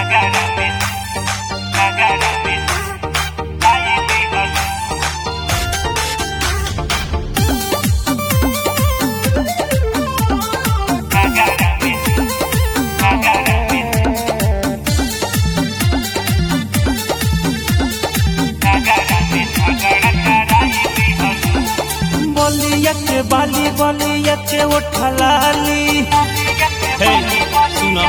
बलिया के बाली बलिया के उठलाली हे सुनो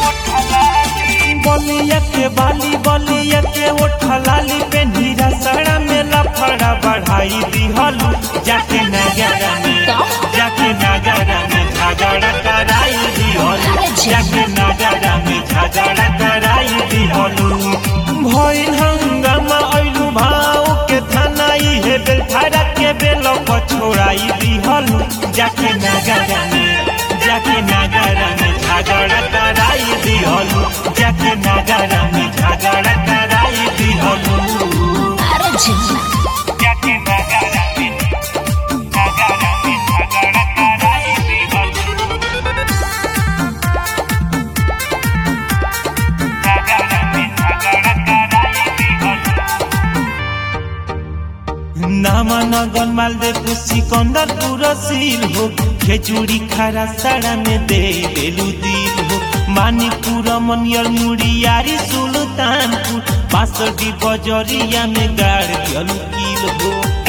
बलिया के बाली बलिया के उठलाली पे नीरा सड़ा में लफड़ा बढ़ाई दिहलू जाके नगरा में जाके नगरा में झगड़ा कराई दिहलू जाके नगरा में झगड़ा कराई दिहलू भइल हंगामा अइलू भाव के थानाई हे बेल थारा के बेल छोड़ाई दिहलू जाके नगरा में जाके नगरा में झगड़ा कराई दिहलू जाके नगरा में झगड़ा कराई दिहलू अरे झिल्ला जाके नगरा में नगरा में झगड़ा कराई दिहलू नगरा में झगड़ा कराई दिहलू नामा नगन मालदेव सिकंदरपुर सील हो खेचुड़ी खारा साड़ा में दे देलू दिल हो मानिकपुर मनियर मुड़ियारी सुल्तानपुर बासठी बजरिया में गाड़ दियलू किल हो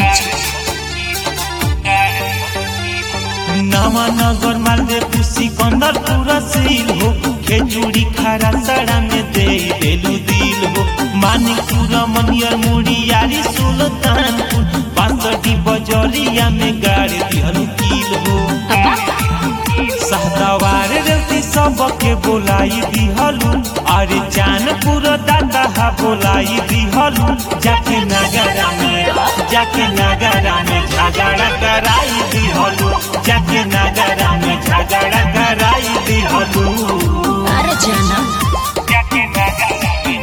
नामा नगर मालदेव सिकंदरपुर सील हो खेचुड़ी खारा साड़ा में दे देलू दिल हो मानिकपुर मनियर मुड़ियारी सुल्तानपुर बासठी बजरिया में गाड़ दिहलू किल हो सहदवार रेवती सबके बोलाई दिहलू अरे जानपुर दादा बोलाई दिहलू जाके नगरा में जाके नगरा में झगड़ा कराई दिहलू जाके नगरा में झगड़ा कराई दिहलू अरे जाना जाके नगरा में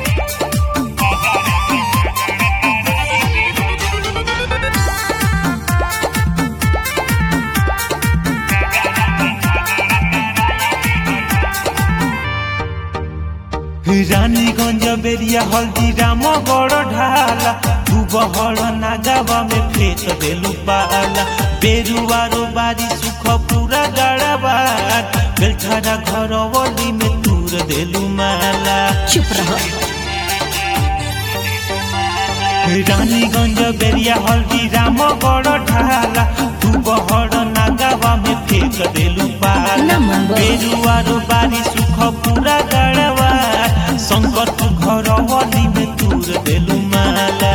रानीगंज बेरिया हल्दी राम बड़ ढाला तू बहड़ नागावा में फेंक देलू पाला बेरुआरो बारी सुख पूरा गड़ाबार बेलठारा घर वली में तूर देलू माला चुप रहो रानीगंज बेरिया हल्दी राम बड़ ढाला तू बहड़ नागावा में फेंक देलू पाला नमन बा। बेरुआरो बारी सुख पूरा गड़वा शंकर तू घर वली में तूर देलू माला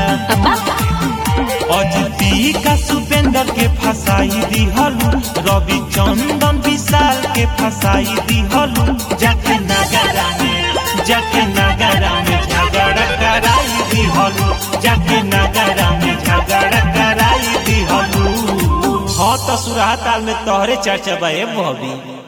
अजती का सुपेंद्र के फसाई दिहलू रवि चंदन विशाल के फसाई दिहलू जाके नगरा में जाके नगरा में झगड़ा कराई दिहलू जाके नगरा में झगड़ा कराई दिहलू हाँ तो सुराताल में तोहरे चर्चा बा ए बॉबी